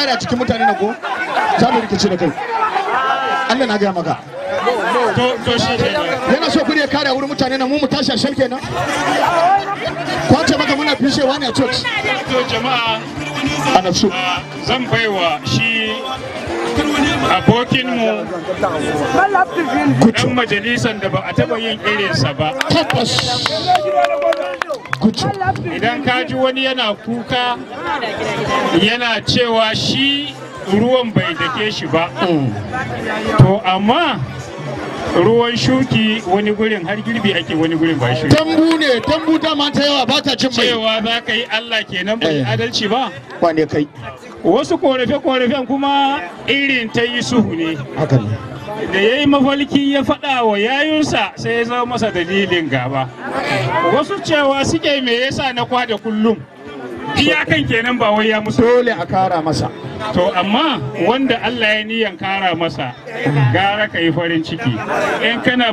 kare a cikin mutane na ko za mu rikici da kai Allah na gaya maka to to shi kenan yana so kudi ya kare a wurin mutane na mu mu tashi a shan kenan kwace maka muna fishewa ne a church to jama'a a nafsu a, zan baiwa shi abokinmu dan majalisan da ba a taba yin irinsa ba tabbas gucu idan ka ji wani yana kuka yana cewa shi ruwan bai dake shi ba to amma ruwan shuki wani gurin har girbi ake wani gurin ba shuki dambu ne dambu dama ta yawa ba ta cin mai cewa za ka yi Allah kenan bai Eh. adalci ba wane kai wasu korafe-korafen kuma irin ta yi suhu ne haka ne da ya yi mafalki ya faɗa wa yayunsa sai ya zama masa dalilin gaba wasu cewa suke me yasa na kwada kullum iyakan kenan ba wai ya musu dole a kara masa to amma wanda Allah ya niyan kara masa gara ka yi farin ciki in kana